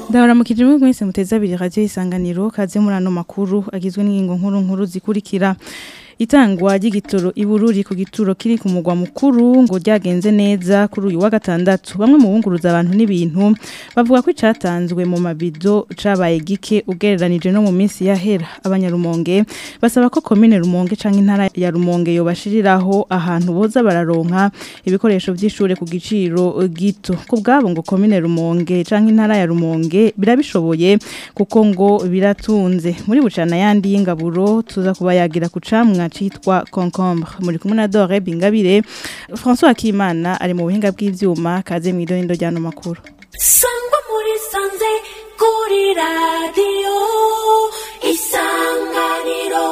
ndabaramukije mwe mwese muteze abiri radio isanganiro kaze muri ano makuru agizwe n'ingingo nkuru nkuru zikurikira itangwa ry'igitoro ibururi ku gituro kiri ku mugwa mukuru ngo ryagenze neza kuri uyu wa gatandatu bamwe mu bunguruza abantu n'ibintu bavuga ko icatanzwe mu mabido cabaye gike ugereranije no mu minsi yahera abanyarumonge basaba ko komine rumonge canke intara ya rumonge yobashiriraho ahantu boza bararonka ibikoresho vy'ishure ku giciro gito ku bwabo ngo komine rumonge canke intara ya rumonge birabishoboye kuko ngo biratunze muri bucana yandi y'ingaburo tuza kubayagira ku camwa citwa concombre muri kumwe na Dore Bingabire François Akimana ari mu buhinga bw'ivyuma kaze mu idonindo ryano makuru sangwa muri sanze kuri radio isanganiro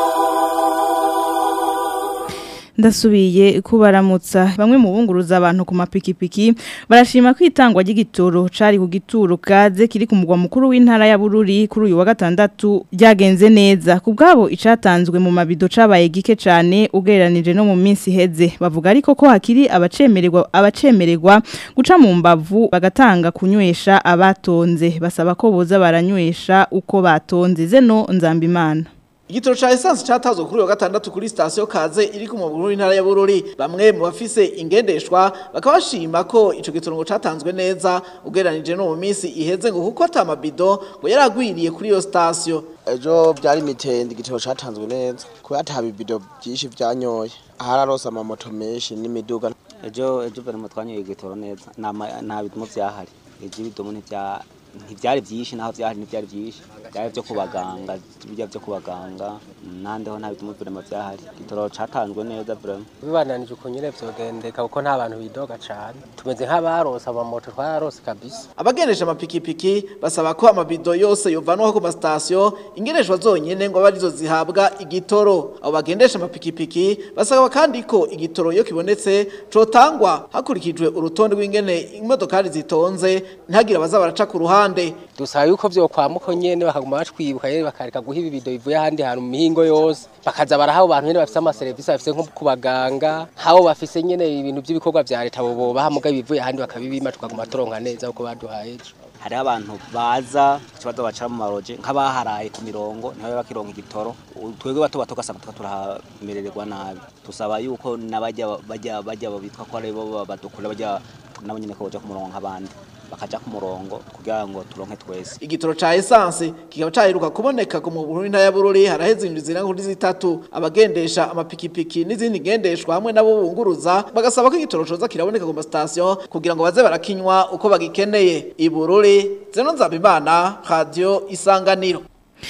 ndasubiye kubaramutsa bamwe mu bunguruza abantu ku mapikipiki barashima ko itangwa ry'igitoro cari ku gituro kaze kiri ku mugwa mukuru w'intara ya Bururi kuri uyu wa gatandatu ryagenze neza ku bwabo icatanzwe mu mabido cabaye gike cane ugereranije no mu minsi heze bavuga ariko ko hakiri abacemererwa abacemererwa guca mu mbavu bagatanga kunywesha abatonze basaba ko boza baranywesha uko batonze zeno nzambimana Igitoro cha essence cyatazwe kuri wa gatandatu kuri station Kaze iri ku muguru w'intara ya Bururi bamwe mu bafise ingendeshwa bakabashima ko ico gitoro ngo catanzwe neza ugereranije no mu minsi iheze ngo kuko atamabido ngo yaragwiriye kuri iyo station ejo byari mitende igitoro catanzwe neza kubera ata bibido byinshi byanyoye ahararose amamoto menshi n'imiduga ejo ejo bari mutwanyoye igitoro neza nta bidumo vyahari ejo ibidumo ntivya ntibyari byinshi naho byari ntibyari byinshi byari byo kubaganga bijya byo kubaganga nandeho nta bituma birema byahari igitoro catanzwe neza vraiment bibananije uko nyine vyogendeka kuko nta bantu bidoga cane tumeze nk'abarose amamoto twararose kabisa abagendesha amapikipiki basaba ko amabido yose yovanwaho ku masitasiyo ingendeshwa zonyene ngo abe arizo zihabwa igitoro abo bagendesha amapikipiki basaba kandi ko igitoro iyo kibonetse cotangwa hakurikijwe urutonde rw'ingene imodokari zitonze ntihagire abaza baraca ku ruhande dusaba yuko vyokwamuko nyene bakaguma batwibuka nyene bakareka guha ibibido bivuye ahandi hantu mu mihingo yose bakaza baraha abantu nyene bafise amaserivisi bafise nko ku baganga habo bafise nyene ibintu vy'ibikorwa vya leta bobo bahamuga ibivuye ahandi bakabibima tukaguma turonka neza uko baduhaye ejo hariho abantu baza ikibazo bacara mu maroje nk'abaharaye ku mirongo niho bakironka igitoro twebwe bato bato ugasanga tuba turamerererwa nabi tusaba yuko n'abajya bajya bajya bitwa ko ari bo badukura bajya nabo nyine ko baja ku murongo nk'abandi bakaja ku murongo kugira ngo turonke twese igitoro ca essence kikaba caheruka kuboneka ku muburu w'intara ya Bururi haraheze indwi zira kuri zitatu abagendesha amapikipiki n'izindi ngendeshwa hamwe nabo bunguruza bagasaba ko igitoro coza kiraboneka ku mastation kugira ngo baze barakinywa uko bagikeneye ibururi zeno nzabimana radio isanganiro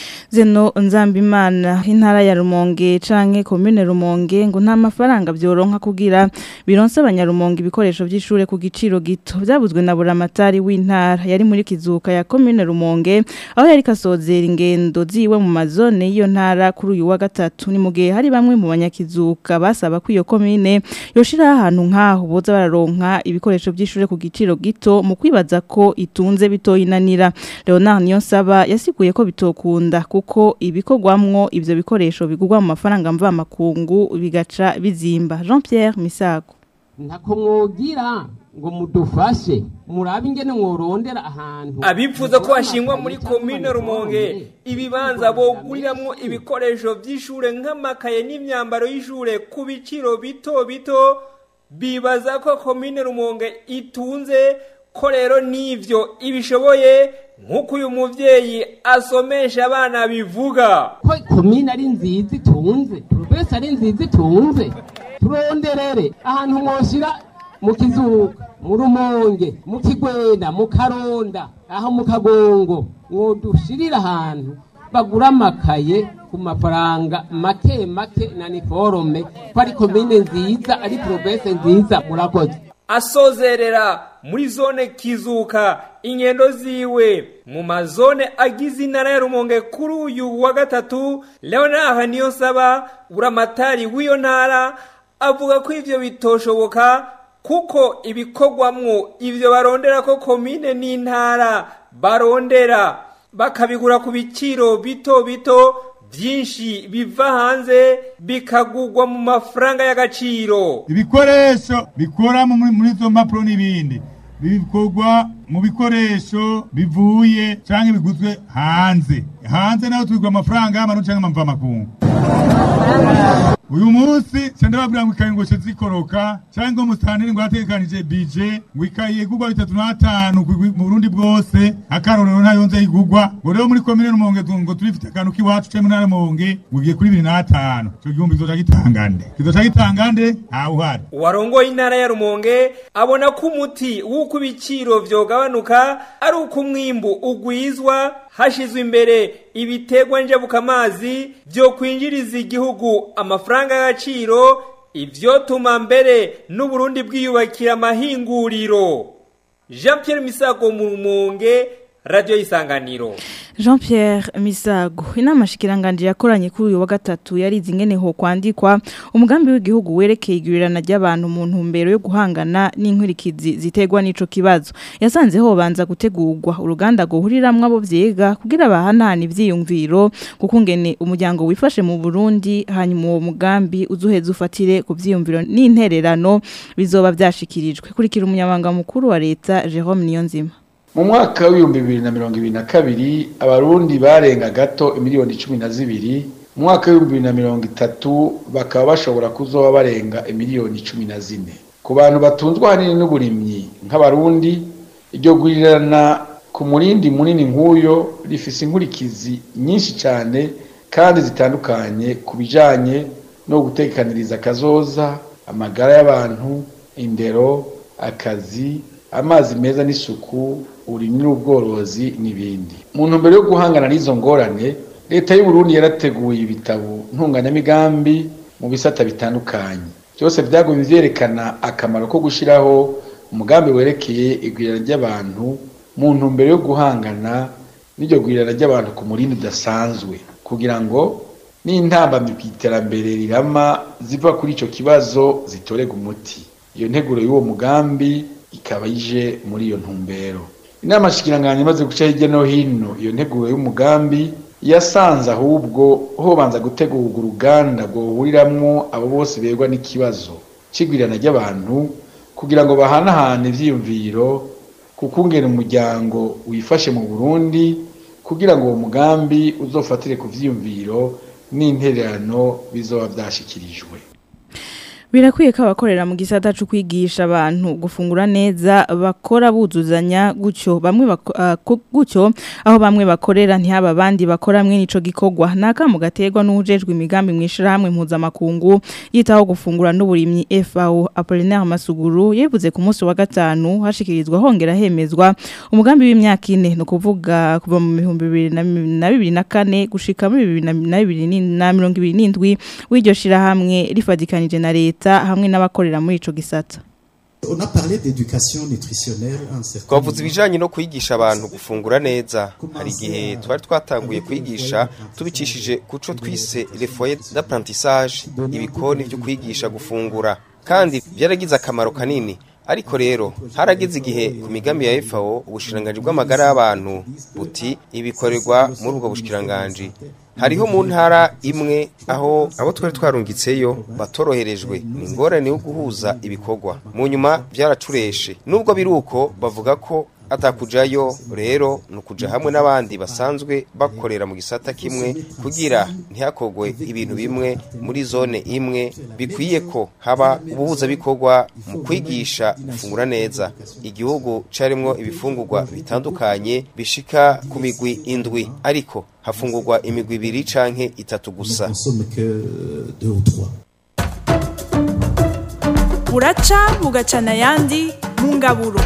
zeno nzambimana intara ya rumonge canke komine rumonge ngo nta mafaranga byoronka kugira bironse abanyarumonge ibikoresho by'ishure ku giciro gito byabuzwe na buramatari w'intara yari muri kizuka ya komine rumonge aho yari kasozera ingendo ziwe mu mazone y'iyo ntara kuri uyu wa gatatu ni mu gihe hari bamwe mu banyakizuka basaba ko iyo komine yoshiraho ahantu nk'aho boza bararonka ibikoresho by'ishure ku giciro gito mu kwibaza ko itunze bitoyinanira leonard niyonsaba yasiguye ko bitokunda kuko ibikorwamwo ivyo bikoresho bigurwa mu mafaranga mva makungu bigaca bizimba Jean Pierre Misago ntako mwogira ngo mudufashe murabe ingene mworondera ahantu abifuza ko hashingwa muri komine rumonge ibibanza boguriramwo ibikoresho vy'ishure nk'amakaye n'imyambaro y'ishure ku biciro bito bito bibaza ko komine rumonge itunze ko rero n'ivyo ibishoboye nk'uko uyu muvyeyi asomesha abana bivuga ko komine ari nziza itunze turubese ari nziza itunze turonderere ahantu mwoshira mu kizuka mu rumonge mu kigwena mu karonda aho mu kagongo mwodushirira ahantu bagura amakaye ku mafaranga make make na niforome ko ari komine nziza ari porobese nziza murakoze asozerera muri zone kizuka ingendo ziwe mu mazone agize intara ya rumonge kuri uyu wa gatatu leonard niyo saba buramatari w'iyo ntara avuga ko ivyo bitoshoboka kuko ibikorwamwo ivyo barondera ko komine n'intara barondera bakabigura ku biciro bito bito byinshi biva hanze bikagurwa mu mafaranga y'agaciro ibikoresho bikora muri izo mpapuro n'ibindi bikorwa mu bikoresho bivuye canke biguzwe hanze hanze naho tubigura amafaranga y'amarundi canke amamvamakungu uyu munsi ca ndababwira ngo ikaye ngo ce zikoroka canke ngo musitanteri ngo yategekanije bije ngo ikaye igurwa bitatu n'atanu ku- mu burundi bwose akarorero ntayo nze igurwa ngo rero muri komine rumonge tu- ngo turifite akantu k'iwacu canke mu ntara ya rumonge ngo giye kuri bibiri n'atanu ico gihumbi kizoca gitangande kizoca gitangande ntawuhari uwarongoye intara ya rumonge abona ko umuti w'uko ibiciro vyogabanuka ari uko umwimbu ugwizwa hashizwe imbere ibiterwa njabukamazi vyo kwinjiriza igihugu amafaranga y'agaciro ivyotuma mbere n'uburundi bwiyubakira amahinguriro jean pierre misago mu rumonge radiyo y'isanganiro Jean Pierre Misago inama shikiranganje yakoranye kuri uyu wa gatatu yarize ingene ho kwandikwa umugambi w'igihugu werekeye igwirirana ry'abantu mu ntumbero yo guhangana n'inkurikizi ziterwa n'ico kibazo yasanze ho banza gutegurwa uruganda guhuriramwe abo vyiga kugira bahanahana ivyiyumviro kuko ngene umuryango wifashe mu Burundi hanyuma uwo mugambi uzuheza ufatire ku vyiyumviro n'intererano bizoba vyashikirijwe kurikira umunyabanga mukuru wa leta Jerome Niyonzima mu mwaka w'ibihumbi bibiri na mirongo ibiri na kabiri abarundi barenga gato imiliyoni cumi na zibiri mu mwaka w'ibihumbi bibiri na mirongo itatu bakaba bashobora kuzoba barenga imiliyoni cumi na zine ku bantu batunzwe ahanini n'uburimyi nk'abarundi iryo gurirana ku murindi munini nk'uyo rifise inkurikizi nyinshi cyane kandi zitandukanye ku bijanye no gutekaniriza akazoza amagara y'abantu indero akazi amazi meza n'isuku uburimyi n'ubworozi n'ibindi mu ntumbero yo guhangana n'izo ngorane leta y'u Burundi yarateguye ibitabo ntunganyamigambi mu bisata bitandukanye byose byagumye vyerekana akamaro ko gushiraho umugambi werekeye igwirana ry'abantu mu ntumbero yo guhangana n'iryo gwirana ry'abantu ku murindi udasanzwe kugira ngo n'intambamyi ku iterambere rirama ziva kuri ico kibazo zitorega umuti iyo nteguro y'uwo mugambi ikaba ije muri iyo ntumbero inama shikiranganje imaze guca hirya no hino iyo nteguro y'umugambi yasanze ahubwo hobanza gutegurwa uruganda rwohuriramwo abo bose berwa n'ikibazo c'igwirana ry'abantu kugira ngo bahanahane ivyiyumviro kukungena umuryango wifashe mu Burundi kugira ngo uwo mugambi uzofatire ku vyiyumviro n'intererano bizoba vyashikirijwe Birakwiye ko abakorera mu gisata cyo kwigisha abantu gufungura neza bakora buzuzanya gutyo bamwe bako- ah, ku- gutyo aho bamwe bakorera ntihaba abandi bakora mwe nico gikorwa naka mu gaterwa n'ujejwe imigambi mwishira hamwe mpuzamakungu yitaho gufungura n'uburimyi FAO Apollinaire Masuguru yevuze ku munsi wa gatanu hashikirizwa hongera hemezwa umugambi w'imyaka ine no kuvuga kuva mu 2024 gushika muri 2027 w'iryo shira hamwe rifadikanije na leta hamwe n'abakorera muri ico gisata On a parlé d'éducation nutritionnelle à un certain twavuze ibijanye no kwigisha abantu gufungura neza hari igihe twari twatanguye kwigisha tubicishije kuco twise le foyer d'apprentissage ibikoni byo kwigisha gufungura kandi byaragize akamaro kanini ariko rero harageze igihe ku migambi ya FAO ubushikiranganji bw'amagara y'abantu buti ibikorerwa muri ubwo bushikiranganji hariho mu ntara imwe aho abo twari twarungitseyo batoroherejwe ni ingorane yo guhuza ibikorwa mu nyuma byaracureshe nubwo biri uko bavuga ko atakujayo rero ni ukuja hamwe n'abandi basanzwe bakorera mu gisata kimwe kugira ntihakogwe ibintu bimwe muri zone imwe bikwiye ko haba ubuhuzabikorwa mu kwigisha gufungura neza igihugu carimwo ibifungurwa bitandukanye bishika ku migwi indwi ariko hafungurwa imigwi ibiri canke itatu gusa consomme que euh, deux ou trois. buraca bugacana ayandi mu ngaburo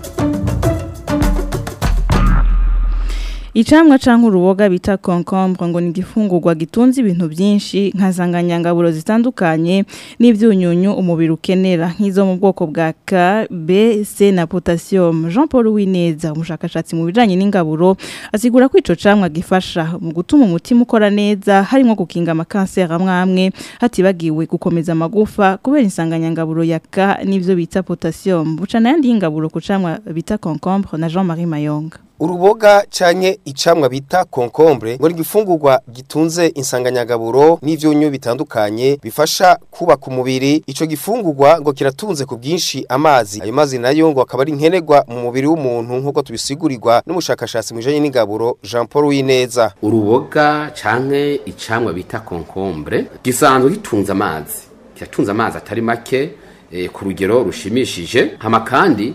Icamwa canke uruboga bita concombre ngo ni igifungurwa gitunze ibintu byinshi nka zanganyangaburo zitandukanye n'ivyunyunyu umubiri ukenera nk'izo mu bwoko bwa K, B, C na potassium. Jean Paul Wineza umushakashatsi mu bijanye n'ingaburo asigura ko ico camwa gifasha mu gutuma umutima ukora neza harimo gukinga amakanseri amwe amwe hatibagiwe gukomeza amagufa kubera insanganyangaburo ya K n'ivyo bita potassium. Bucana yandi y'ingaburo ku camwa bita concombre na Jean-Marie Mayonga. uruboga canke icamwa bita concombre ngo n'igifungurwa gitunze insanganyagaburo n'ivyunyu bitandukanye bifasha kubaka umubiri ico gifungurwa ngo kiratunze ku bwinshi amazi ayo mazi nayo ngo akaba ari nkenerwa mu mubiri w'umuntu nk'uko tubisigurirwa n'umushakashatsi mu bijanye n'ingaburo Jean Paul Wineza uruboga canke icamwa bita concombre gisanzwe gitunze amazi kiratunze amazi atari make eh, ku rugero rushimishije hama kandi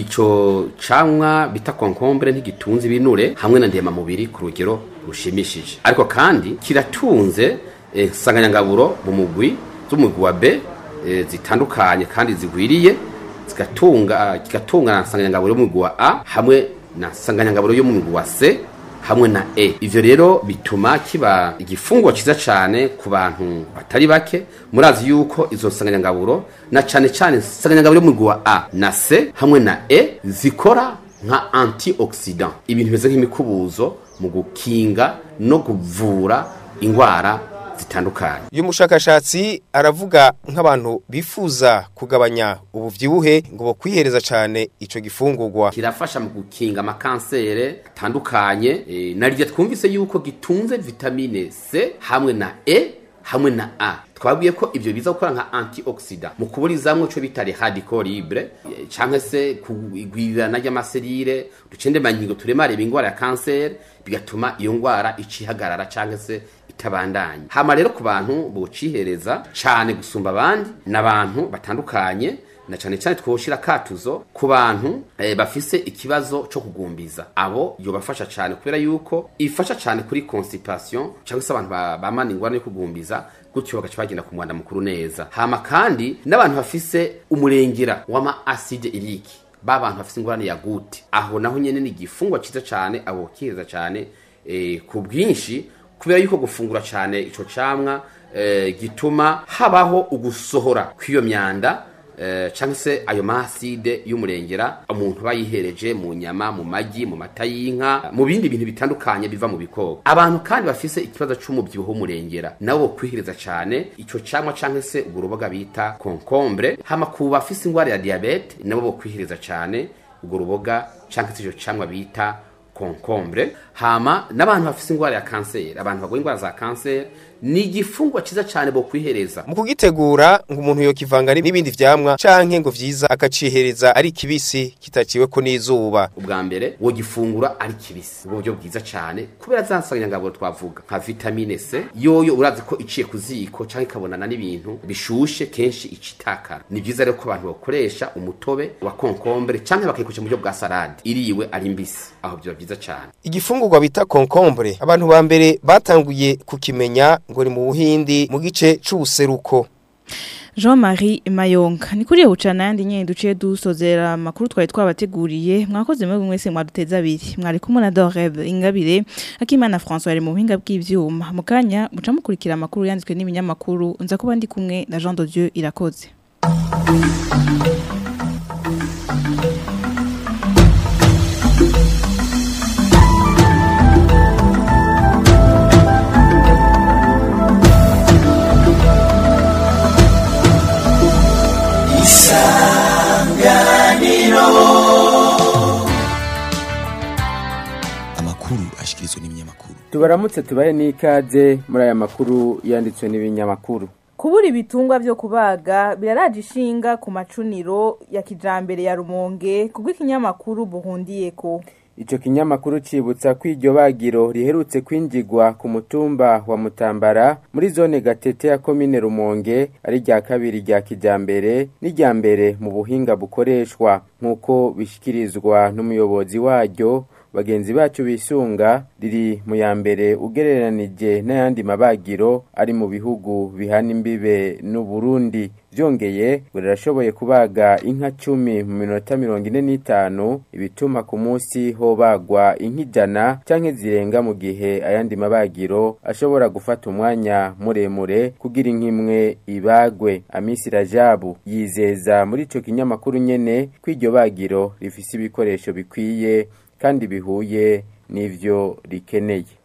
ico camwa bita concombre ntigitunze ibinure hamwe na ndema mubiri ku rugero rushimishije ariko kandi kiratunze eh, nsanganyangaburo mu mugwi z'umugwi wa B eh, zitandukanye kandi zigwiriye zigatunga kigatunga na nsanganyangaburo y'umugwi wa A hamwe na nsanganyangaburo yo mu mugwi wa C hamwe na E ivyo rero bituma kiba igifungwa ciza cane ku bantu batari bake murazi yuko izo nsanganyangaburo na cane cane nsanganyangaburo yo mu mugwi wa A na C hamwe na E zikora nka antioxidant ibintu bimeze nk'imikubuzo mu gukinga no kuvura ingwara zitandukanye uyu mushakashatsi aravuga nk'abantu bifuza kugabanya ubuvyibuhe ngo bo kwihereza cane ico gifungurwa kirafasha mu gukinga amakansere atandukanye e, naryo twumvise yuko gitunze vitamine C hamwe na E hamwe na A twabwiye ko ivyo biza gukora nka antioxidant mu kuburizamwo ico bita les radicaux libres eh, canke se kugwirirana ry'amaserire ducende manyigo turemareba ingwara ya kanseri bigatuma iyo ngwara icihagarara canke se itabandanye hama rero ku bantu bocihereza cane gusumba abandi n'abantu batandukanye na cane cane twoshira katuzo ku bantu eh, bafise ikibazo co kugumbiza abo yobafasha cane kubera yuko ifasha cane kuri constipation cyangwa se abantu ba- bamana ingwara yo kugumbiza gutyo bagaca bagenda ku mwanda mukuru neza hama kandi n'abantu bafise umurengera w'ama acide irique ba bantu bafise ingorane ya gute aho naho nyene ni igifungwa ciza cane abo kiheza cane eh, ku bwinshi kubera yuko gufungura cane ico camwa eh, gituma habaho ugusohora kw'iyo myanda eh, canke se ayo maside y'umurengera umuntu bayihereje mu nyama mu magi mu mata y'inka mu bindi bintu bitandukanye biva mu bikoko abantu kandi bafise ikibazo c'umubyibuho w'umurengera nabo bokwihiriza cane ico camwa canke se urwo ruboga bita concombre hama ku bafise ingwara ya diabete nabo bokwihiriza cane urwo ruboga canke se ico camwa bita concombre hama n'abantu bafise ingwara ya kanseri abantu bagwaye ingwara za kanseri ni igifungwa ciza cane bo kwihereza mu kugitegura ngo umuntu yokivanga n'ibindi vyamwa canke ngo vyiza akacihereza ari kibisi kitaciweko n'izuba ubwa mbere wogifungura ari kibisi ubwo buryo bwiza cane kubera za nsanganyangaburo twavuga nka vitamine C yoyo urazi ko iciye ku ziko canke ikabonana n'ibintu bishushe kenshi icitakara ni vyiza rero ko abantu bakoresha umutobe wa concombre canke bakayikoresha mu buryo bwa salade iriwe ari mbisi aho vyoba vyiza cane igifungurwa bita concombre abantu ba mbere batanguye kukimenya ngo ni mu buhindi mu gice c'ubuseruko Jean-Marie Mayonga ni kuri bucana yandi nyene duciye dusozera makuru twari twabateguriye mwakoze mwe mwese mwaduteza abiri mwari kumwe na Doreb Ingabire Akimana François ari mu buhinga bw'ivyuma mu kanya muca mukurikira amakuru yanditswe n'ibinyamakuru nza kuba ndi kumwe na Jean de Dieu irakoze amakuru ashikirizwa n'ibinyamakuru tubaramutse tubahe n'ikaze muri aya makuru yanditswe n'ibinyamakuru kubura ibitungwa byo kubaga biraraje ishinga ku macuniro ya kijambere ya rumonge kubwo ikinyamakuru buhundiyeko Ico kinyamakuru cibutsa ko iryo bagiro riherutse kwinjigwa ku mutumba wa Mutambara muri zone Gatete ya komine Rumonge ari rya kabiri rya kijambere n'irya mbere mu buhinga bukoreshwa nk'uko bishikirizwa n'umuyobozi waryo bagenzi bacu bisunga riri mu ya mbere ugereranije n'ayandi mabagiro ari mu bihugu bihana imbibe n'u Burundi vyongeye ngo rirashoboye kubaga inka cumi mu minota mirongo ine n'itanu ibituma ku munsi hobagwa inka ijana canke zirenga mu gihe ayandi mabagiro ashobora gufata umwanya muremure kugira inka imwe ibagwe amisi rajabu yizeza muri ico kinyamakuru nyene ko iryo bagiro rifise ibikoresho bikwiye kandi bihuye n'ivyo rikeneye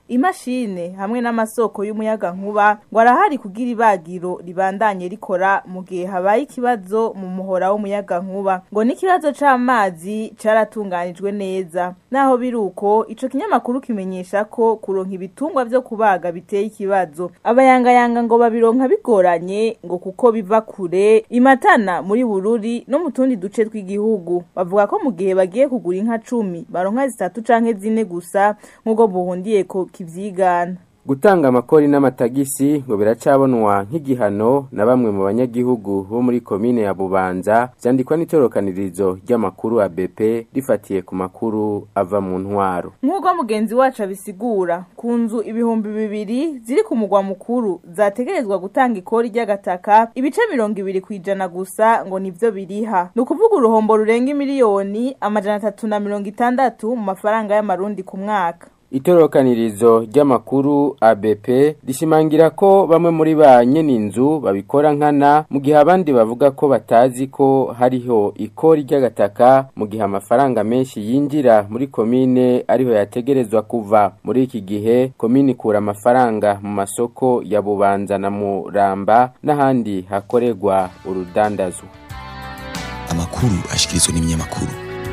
imashine hamwe n'amasoko y'umuyaga nkuba ngo arahari kugira ibagiro ribandanye rikora mu gihe habaye ikibazo mu muhora w'umuyaga nkuba ngo n'ikibazo c'amazi caratunganijwe neza naho biruko ico kinyamakuru kimenyesha ko kuronka ibitungwa vyo kubaga biteye ikibazo abayangayanga ngo babironka bigoranye ngo kuko biva kure imatana muri bururi no mu tundi duce tw'igihugu bavuga ko mu gihe bagiye kugura inka cumi baronka zitatu canke zine gusa nk'uko buhundiye ko kivyigana Gutanga amakori n'amatagisi ngo biracabonwa nk'igihano na bamwe mu banyagihugu bo muri komine ya Bubanza vyandikwa n'itorokanirizo ry'amakuru ABP rifatiye ku makuru ava mu ntwaro. nk'uko mugenzi wacu abisigura ku nzu ibihumbi bibiri ziri ku mugwa mukuru zategerezwa gutanga ikori ry'agataka ibice mirongo ibiri ku ijana gusa ngo nivyo biriha ni ukuvuga uruhombo rurenga miliyoni amajana atatu na mirongo itandatu mu mafaranga y'amarundi ku mwaka Itorokanirizo ry'amakuru ABP rishimangira ko bamwe muri ba nyeninzu babikora nkana mu gihe abandi bavuga ko batazi ko hariho ikori ry'agataka mu gihe amafaranga menshi yinjira muri komine ariho yategerezwa kuva muri iki gihe komine ikura amafaranga mu masoko ya Bubanza na Muramba n'ahandi hakorerwa urudandazwa amakuru ashikirizwa n'ibinyamakuru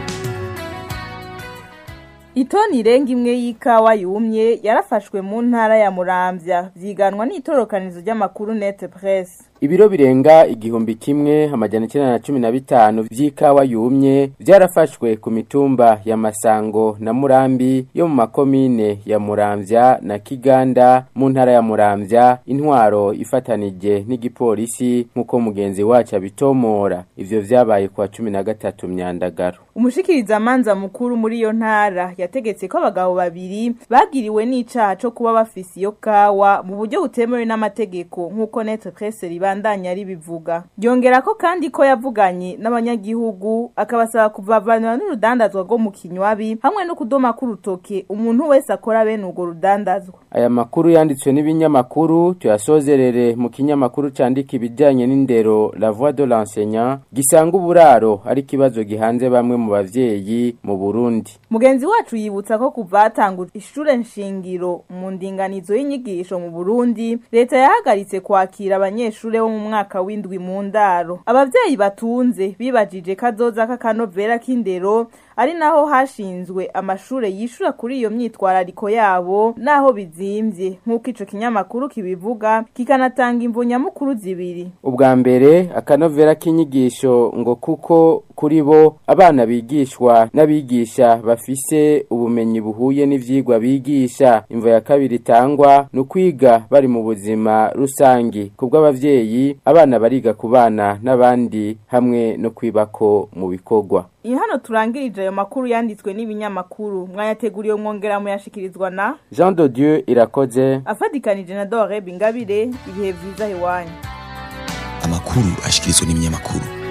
Itoni irenga imwe y'ikawa yumye yarafashwe mu ntara ya Muramvya vyiganwa n'itorokanizo ry'amakuru Net Press. Ibiro birenga igihumbi kimwe amajana icyenda na cumi na bitanu vy'ikawa yumye vyarafashwe ku mitumba ya Masango na Murambi yo mu makomine ya Muramvya na Kiganda mu ntara ya Muramvya intwaro ifatanije n'igipolisi nk'uko mugenzi wacu abitomora ivyo vyabaye kwa cumi na gatatu myandagaro. Umushikiriza manza mukuru muri iyo ntara yategetse ko abagabo babiri bagiriwe n'icaha co kuba bafise iyo kawa mu buryo butemewe n'amategeko nk'uko Net Press ribandanya ribivuga. Yongera ko kandi ko yavuganye n'abanyagihugu akabasaba kuvavanira n'urudandazwa rwo mu kinywabi hamwe no kudoma k'urutoke umuntu wese akora bene urwo rudandazwa. Aya makuru yanditswe n'ibinyamakuru tuyasozerere mu kinyamakuru candika ibijanye n'indero La Voix de l'enseignant gisanga uburaro ari kibazo gihanze bamwe mu bavyeyi mu Burundi. Mugenzi wacu yibutsa ko kuva hatangura ishure nshingiro mu ndinganizo y'inyigisho mu Burundi leta yahagaritse kwakira abanyeshure bo mu mwaka w'indwi mu ndaro. Abavyeyi batunze bibajije kazoza k'akanovera k'indero ari naho hashinzwe amashure yishura kuri iyo myitwarariko yabo naho bizimvye nk'uko ico kinyamakuru kibivuga kikanatanga imvo nyamukuru zibiri Ubwa mbere akanovera k'inyigisho ngo kuko kuri bo abana bigishwa n'abigisha bafise ubumenyi buhuye n'ivyigwa bigisha imvo ya kabiri itangwa ni ukwiga bari mu buzima rusangi kubw'abavyeyi abana bariga kubana n'abandi hamwe no kwibako mu bikorwa iyi hano turangirije ayo makuru yanditswe n'ibinyamakuru mwayateguriye mwongera muyashikirizwa na Jean de Dieu irakoze afatikanije na Dore Bingabire ibihe vyiza iwanyu amakuru ashikirizwa n'ibinyamakuru